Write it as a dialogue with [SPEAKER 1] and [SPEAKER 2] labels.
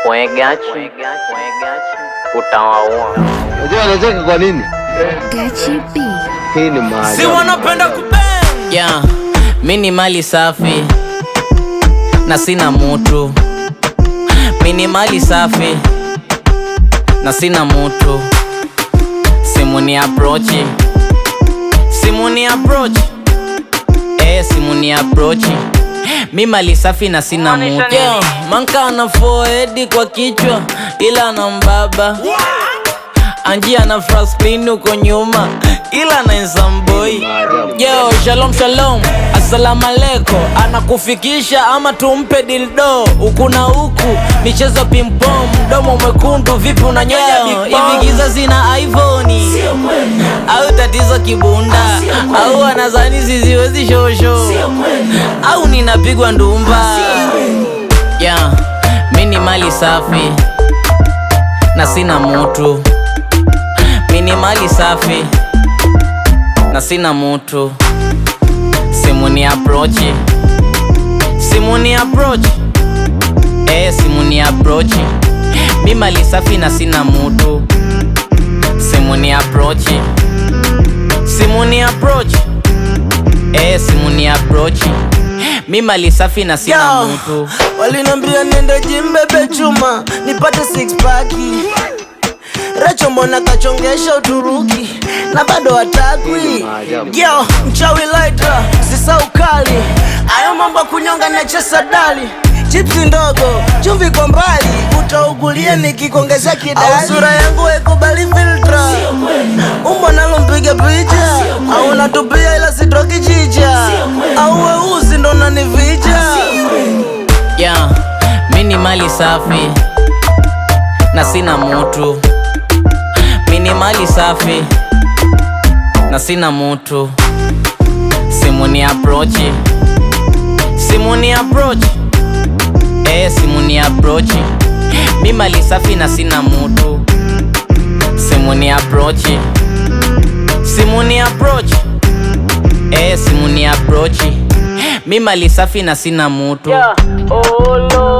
[SPEAKER 1] Wegachi utawaua.
[SPEAKER 2] Unajua anacheka kwa nini?
[SPEAKER 3] Gachi B.
[SPEAKER 2] Hii ni
[SPEAKER 4] si
[SPEAKER 2] maajabu.
[SPEAKER 4] wanapenda kubang
[SPEAKER 1] Yeah, mi ni mali safi na sina mutu. Mi ni mali safi na sina mutu. Simu ni approach, simu ni approach, eh, simu ni approach. Mi mali safi na sina mutu. Yeah, manka ana forehead kwa kichwa ila ana mbaba Anjia na Franklin uko nyuma ila na Nsamboi. Yo, shalom shalom, assalamu alaikum. Anakufikisha ama tumpe dildo huku na huku, michezo pimpom, mdomo mwekundu, vipi unanyonya big bomb? Hivi giza zina iPhone au tatizo kibunda au anazani ziziwezi shosho au ninapigwa ndumba? Yeah, mi ni mali safi na sina mutu mini mali safi na sina mutu. Simu ni approach, simu ni approach, eh, simu ni approach. Mi mali safi na sina mutu. Simu ni approach, simu ni approach, eh, simu ni approach. Mi mali safi na sina
[SPEAKER 4] Yo,
[SPEAKER 1] mutu.
[SPEAKER 4] walinambia niende jimbebe chuma nipate six pack Racho mbona kachongesha Uturuki na bado hatakwi Yo, mchawi laita sisa ukali ayo mambo ya kunyonga na chesa dali chipsi ndogo chumvi kwa mbali utaugulia nikikuongezea kidali au sura yangu haikubali filtra umbo nalo mpiga picha au natupia ila sitoki chicha au weusi ndo nanivija
[SPEAKER 1] Yeah, mi ni mali safi na sina mutu. Mi ni mali safi na sina mutu. Simu ni approach, simu ni approach, eh, simu ni approach. Mi mali safi na sina mutu. Simu ni approach, simu ni approach, eh, simu ni approach. Mi mali safi na sina mutu.
[SPEAKER 4] Yeah. Oh, Lord.